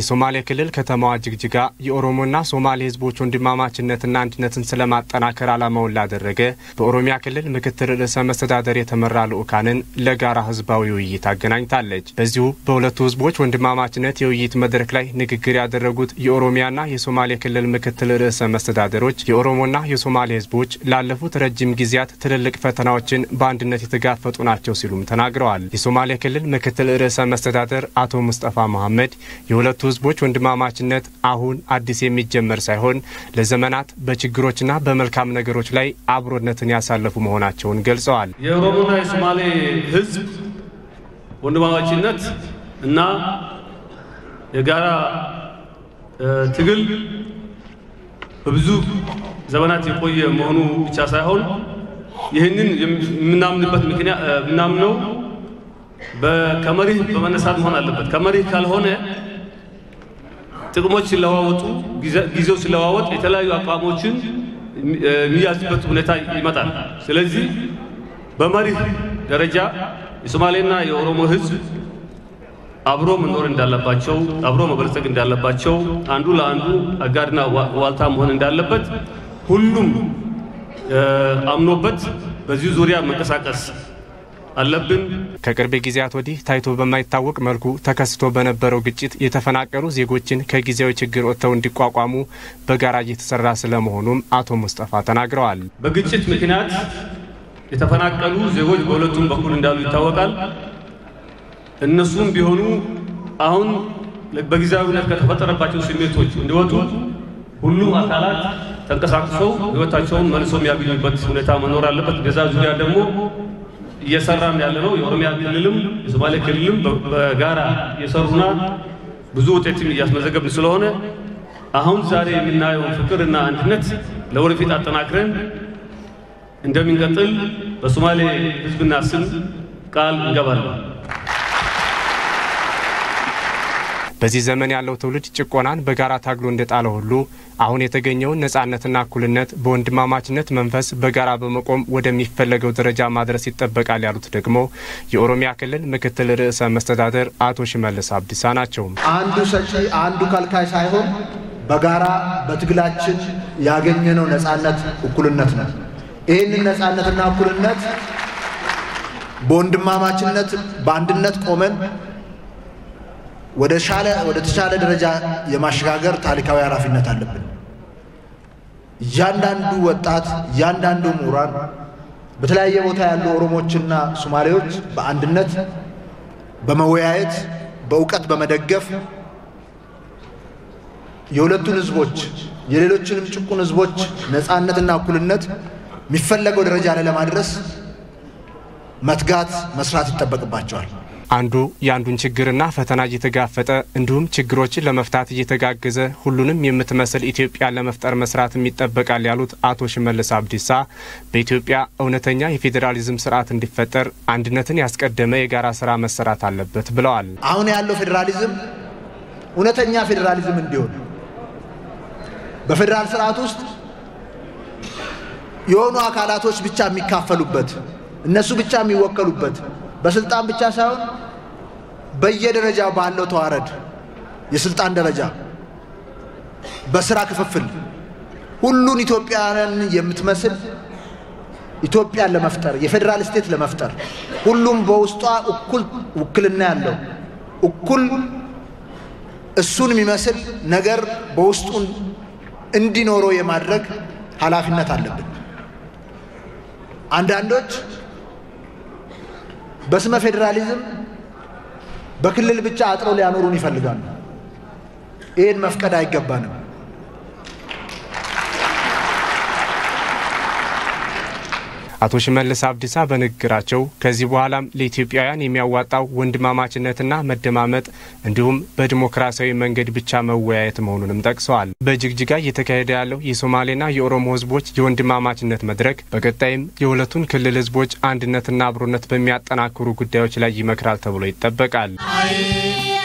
የሶማሌ ክልል ከተማዋ ጅግጅጋ የኦሮሞና ሶማሌ ህዝቦች ወንድማማችነትና አንድነትን ስለማጠናከር ዓላማውን ላደረገ በኦሮሚያ ክልል ምክትል ርዕሰ መስተዳደር የተመራ ልዑካንን ለጋራ ህዝባዊ ውይይት አገናኝታለች። በዚሁ በሁለቱ ህዝቦች ወንድማማችነት የውይይት መድረክ ላይ ንግግር ያደረጉት የኦሮሚያና የሶማሌ ክልል ምክትል ርዕሰ መስተዳደሮች የኦሮሞና የሶማሌ ህዝቦች ላለፉት ረጅም ጊዜያት ትልልቅ ፈተናዎችን በአንድነት የተጋፈጡ ናቸው ሲሉም ተናግረዋል። የሶማሌ ክልል ምክትል ርዕሰ መስተዳደር አቶ ሙስጠፋ መሐመድ የሁለቱ ህዝቦች ወንድማማችነት አሁን አዲስ የሚጀመር ሳይሆን ለዘመናት በችግሮችና በመልካም ነገሮች ላይ አብሮነትን ያሳለፉ መሆናቸውን ገልጸዋል። የኦሮሞና የሶማሌ ህዝብ ወንድማማችነት እና የጋራ ትግል በብዙ ዘመናት የቆየ መሆኑ ብቻ ሳይሆን ይህንን የምናምንበት ምክንያት የምናምነው ከመሪህ በመነሳት መሆን አለበት። ከመሪህ ካልሆነ ጥቅሞች ሲለዋወጡ፣ ጊዜው ሲለዋወጥ የተለያዩ አቋሞችን የሚያዝበት ሁኔታ ይመጣል። ስለዚህ በመሪህ ደረጃ የሶማሌና የኦሮሞ ህዝብ አብሮ መኖር እንዳለባቸው፣ አብሮ መበልጸግ እንዳለባቸው፣ አንዱ ለአንዱ አጋርና ዋልታ መሆን እንዳለበት ሁሉም አምኖበት በዚህ ዙሪያ መንቀሳቀስ አለብን። ከቅርብ ጊዜያት ወዲህ ታይቶ በማይታወቅ መልኩ ተከስቶ በነበረው ግጭት የተፈናቀሉ ዜጎችን ከጊዜያዊ ችግር ወጥተው እንዲቋቋሙ በጋራ እየተሰራ ስለመሆኑም አቶ ሙስጠፋ ተናግረዋል። በግጭት ምክንያት የተፈናቀሉ ዜጎች በሁለቱም በኩል እንዳሉ ይታወቃል። እነሱም ቢሆኑ አሁን በጊዜያዊነት ከተፈጠረባቸው ስሜቶች እንዲወጡ ሁሉም አካላት ተንቀሳቅሰው ህይወታቸውን መልሶ የሚያገኙበት ሁኔታ መኖር አለበት። በዛ ዙሪያ ደግሞ እየሰራን ያለ ነው። የኦሮሚያ ክልልም የሶማሌ ክልልም በጋራ እየሰሩና ብዙ ውጤትም እያስመዘገብን ስለሆነ አሁን ዛሬ የምናየውን ፍቅርና አንድነት ለወደፊት አጠናክረን እንደሚንቀጥል በሶማሌ ህዝብና ስም ቃል እንገባለን። በዚህ ዘመን ያለው ትውልድ ጭቆናን በጋራ ታግሎ እንደጣለ ሁሉ አሁን የተገኘውን ነጻነትና እኩልነት በወንድማማችነት መንፈስ በጋራ በመቆም ወደሚፈለገው ደረጃ ማድረስ ይጠበቃል ያሉት ደግሞ የኦሮሚያ ክልል ምክትል ርዕሰ መስተዳደር አቶ ሽመልስ አብዲሳ ናቸው። አንዱ ሰጪ አንዱ ከልካይ ሳይሆን በጋራ በትግላችን ያገኘነው ነጻነት እኩልነት ነው። ይህንን ነጻነትና እኩልነት በወንድማማችነት በአንድነት ቆመን ወደ ሻለ ወደ ተሻለ ደረጃ የማሸጋገር ታሪካዊ ኃላፊነት አለብን። እያንዳንዱ ወጣት፣ እያንዳንዱ ምሁራን፣ በተለያየ ቦታ ያሉ ኦሮሞችና ሶማሌዎች በአንድነት በመወያየት በእውቀት በመደገፍ የሁለቱን ህዝቦች የሌሎችንም ጭቁን ህዝቦች ነፃነትና እኩልነት የሚፈለገው ደረጃ ላይ ለማድረስ መትጋት መስራት ይጠበቅባቸዋል። አንዱ የአንዱን ችግርና ፈተና እየተጋፈጠ እንዲሁም ችግሮችን ለመፍታት እየተጋገዘ ሁሉንም የምትመስል ኢትዮጵያን ለመፍጠር መስራትም ይጠበቃል ያሉት አቶ ሽመልስ አብዲሳ በኢትዮጵያ እውነተኛ የፌዴራሊዝም ስርዓት እንዲፈጠር አንድነትን ያስቀደመ የጋራ ስራ መሰራት አለበት ብለዋል። አሁን ያለው ፌዴራሊዝም እውነተኛ ፌዴራሊዝም እንዲሆን በፌዴራል ስርዓት ውስጥ የሆኑ አካላቶች ብቻ የሚካፈሉበት እነሱ ብቻ የሚወከሉበት በስልጣን ብቻ ሳይሆን በየደረጃው ባለው ተዋረድ የስልጣን ደረጃ በስራ ክፍፍል ሁሉን ኢትዮጵያውያንን የምትመስል ኢትዮጵያን ለመፍጠር የፌዴራል ስቴት ለመፍጠር ሁሉም በውስጧ እኩል ውክልና ያለው እኩል እሱን የሚመስል ነገር በውስጡ እንዲኖረው የማድረግ ኃላፊነት አለብን። አንዳንዶች በስመ ፌዴራሊዝም በክልል ብቻ አጥረው ሊያኖሩን ይፈልጋሉ። ይህን መፍቀድ አይገባንም። አቶ ሽመልስ አብዲሳ በንግግራቸው ከዚህ በኋላም ለኢትዮጵያውያን የሚያዋጣው ወንድማማችነትና መደማመጥ እንዲሁም በዲሞክራሲያዊ መንገድ ብቻ መወያየት መሆኑንም ጠቅሰዋል። በጅግጅጋ እየተካሄደ ያለው የሶማሌና የኦሮሞ ህዝቦች የወንድማማችነት መድረክ በቀጣይም የሁለቱን ክልል ህዝቦች አንድነትና አብሮነት በሚያጠናክሩ ጉዳዮች ላይ ይመክራል ተብሎ ይጠበቃል።